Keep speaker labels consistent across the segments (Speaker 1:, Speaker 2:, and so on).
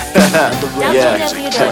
Speaker 1: yeah.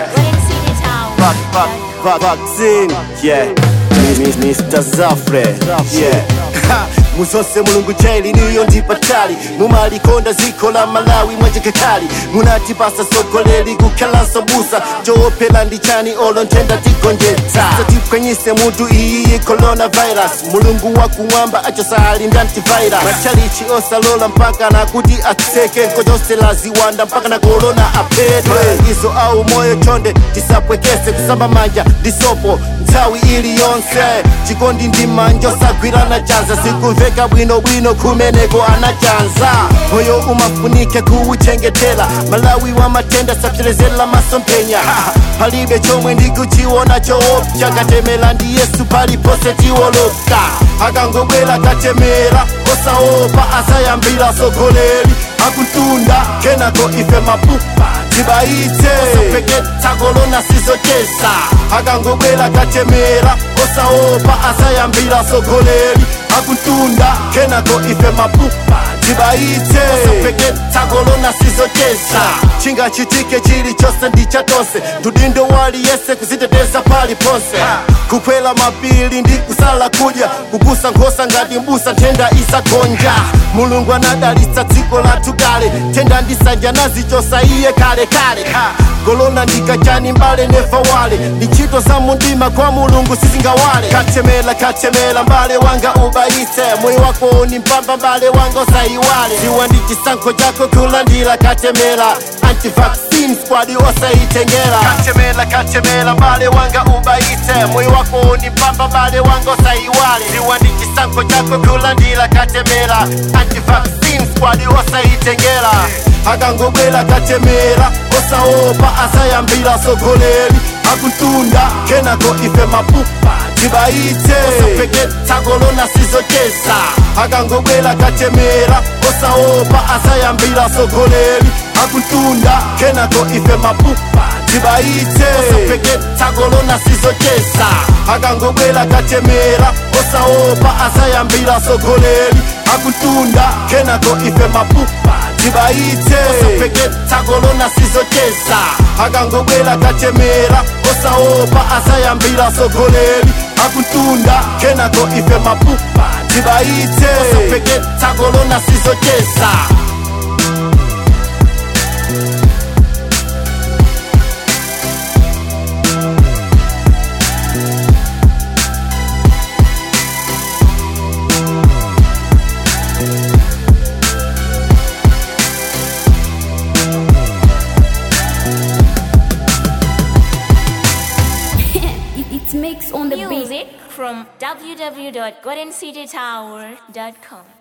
Speaker 1: Vac, vac, vac, vaccine, yeah. Mi- mi- Mr. Zafre, yeah. Ha, muzose mulungu jaili niyo ndipatali mumalikonda ziko la malawi mwajekekali munatipasa sogoleri kukhalanso busa coopela ndichani olo ntenda tigonjetsa satipwenyise mutu iyi coronavirus mulungu wakumwamba achosali ndantivirus machalichi osalola mpaka nakuti atseke nkochosela ziwanda mpaka na korona apedwe izo au moyo chonde tisapwekese kusamba manja ndisopo nthawi iliyonse chikondi ndi manja osagwirana chanza sikumveka bwinobwino kumeneko anachanza moyo umafunike kuwuchengetela malawi wa matenda sapserezela masomphenya palibe chomwe ndikuchiona choopsa katemera ndi yesu palipose tiwoloka akangobwera katemera osaopa asayambira sogoleri akuntunda kenako ife mapupa tibaitse osapeketa kolona sizochesa akangobwera katemera osaopa asayambira sogoleri akuntunda kenako ife mapupa tibaitse osapeketa kolona sizochesa chingachitike chilichonse ndichatonse tudindo wali yese kuziteteza pali ponse kukwela mapili ndi kusala kudya kukusa nkhosa ngati mbusa nthenda isagonja mulungu anadalitsa dziko lathu kale nthenda ndisanja nazichosa iye kale kale kolona ndikachani mbale nefa wale ndi ntchito za mundima kwa mulungu sizingawale katemela katemela mbale wanga ubayitse moyo wako ni mpamba mbale wanga usayiwale ziwa ndi chisankho chako kulandira katemela antivaccine squad osaitengera katemela katemela mbale wanga ubayitse moyo wako ni mpamba mbale wanga usayiwale ziwa ndi chisankho chako kulandira katemela antivaccine squad osaitengera akangobwera katemera osaopa asayambira sogoleri akuntunda kenako ife mapupa tibaitse osapeketa kolona sizochesa akangobwera katemera osaopa asayambira sogoleri akuntunda kenako ife mapupa tibaitse osapeketa kolona sizochesa akangobwera katemera osaopa asayambira sogoleri akuntunda kenako ife mapupa tibaitse osapeketa kolona sizochesa akangobwera katemera osaopa asayambira sogoleri akuntunda kenako ife mapupa tibaitse osapeketa kolona sizochesa
Speaker 2: It, it makes on the beat.
Speaker 3: Music from www.goldencitytower.com.